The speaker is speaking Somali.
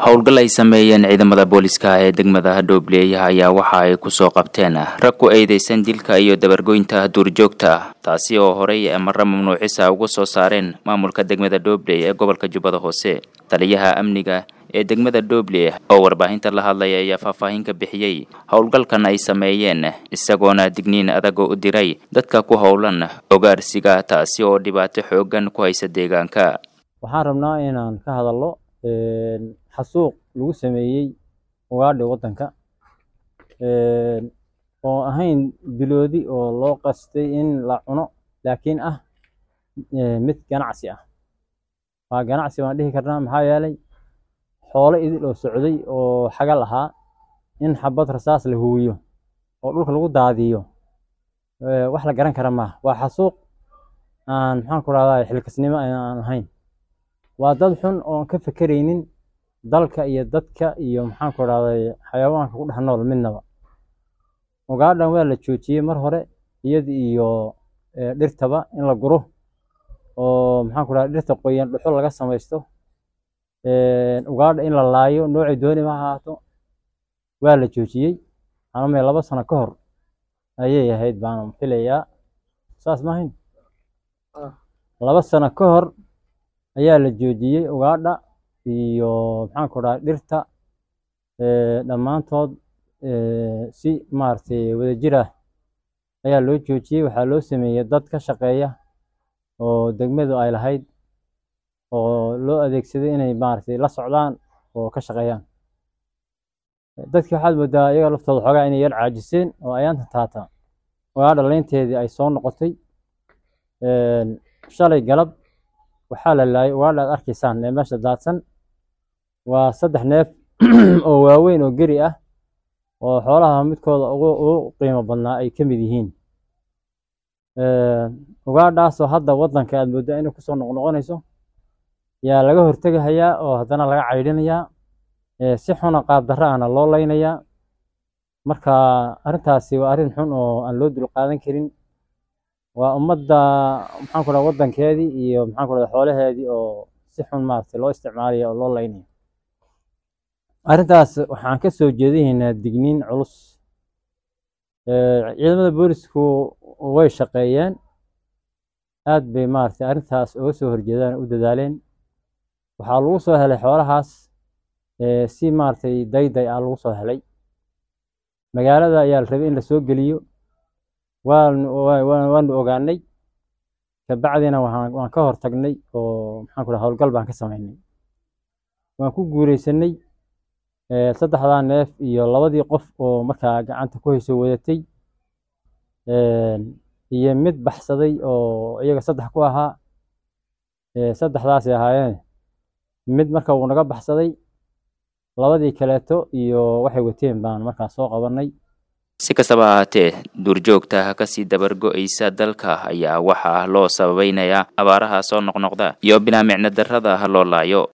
howlgal ay sameeyeen ciidamada booliska ee degmada hadhowbleey ayaa waxa ay kusoo qabteen rag ku eedeysan dilka iyo dabargoynta duurjoogta taasi oo horey marra mamnuucisa uga soo saareen maamulka degmada dhobley ee gobolka jubbada hoose taliyaha amniga ee degmada dhobley oo warbaahinta la hadlaya ayaa faahfaahin ka bixiyey howlgalkan ay sameeyeen isagoona digniin adaga u diray dadka ku howlan ogaarsiga taasi oo dhibaato xoogan ku haysa deegaanka waxaan rabnaa inaan ka hadalno xasuuq lagu sameeyey ugaadhi waddanka oo ahayn biloodi oo loo qastay in la cuno laakiin ah mid ganacsi ah waa ganacsi waan dhihi karnaa maxaa yeelay xoolo idil oo socday oo xagal ahaa in xabad rasaas la huwiyo oo dhulka lagu daadiyo wax la garan kara maaha waa xasuuq aan maxaan ku rahdaa xilkasnimo aan ahayn waa dad xun oon ka fekeraynin dalka iyo dadka iyo maxaan ku rahday xayawaanka ku dhex nool midnaba ugaadhan waa la joojiyey mar hore iyada iyo dhirtaba in la guro oo maxaan ku rahda dhirta qoyan dhuxul laga samaysto ugaadha in la laayo noocay dooni ma ahaato waa la joojiyey anamay laba sano ka hor ayay ahayd baan filayaa saas maahayn laba sano ka hor ayaa la joojiyey ugaadha iyo maxaan ku dhaha dhirta dhammaantood si maaragtay wadajir ah ayaa loo joojiyey waxaa loo sameeyey dad ka shaqeeya oo degmadu ay lahayd oo loo adeegsaday inay maaragtay la socdaan oo ka shaqeeyaan dadkii waxaad moodaa iyaga laftooda xoogaa inay yar caajiseen oo ayaanta taata ugaadha leynteedii ay soo noqotay shalay galab waxaa la laayay ugaadha aad arkaysaan ee meesha daadsan waa saddex neef oo waaweyn oo geri ah oo xoolaha midkooda ugu qiimo badnaa ay ka mid yihiin ugaadhaasoo hadda waddanka aad mooddaa inay kusoo noqnoqonayso yaa laga hortegahayaa oo haddana laga caydhinayaa si xuna qaab darra ahna loo leynayaa marka arrintaasi waa arrin xun oo aan loo dulqaadan karin waa ummadda maxaan ku dhaha waddankeedii iyo maxaan ku dhaha xoolaheedii oo si xun maaragtay loo isticmaalaya oo loo leynaya arrintaas waxaan ka soo jeedinaynaa digniin culus ciidamada boolisku way shaqeeyeen aad bay maaragtay arrintaas uga soo horjeedaan u dadaaleen waxaa lagu soo helay xoolahaas si maaragtay dayday ah lagu soo helay magaalada ayaa la rabay in la soo geliyo waanu ogaanay kabacdina waan ka hor tagnay oo maxaan ku dhaha howlgal baan ka samaynay waan ku guuleysanay saddexdaa neef iyo labadii qof oo markaa gacanta ku hayso wadatay iyo mid baxsaday oo iyaga saddex ku ahaa saddexdaasay ahaayeen mid marka uu naga baxsaday labadii kaleeto iyo waxay wateen baan markaa soo qabanay si kastaba ahaatee duurjoogta kasii dabargo-aysa dalka ayaa waxaa loo sababeynayaa abaaraha soo noqnoqda iyo bilaa micno darrada loo laayo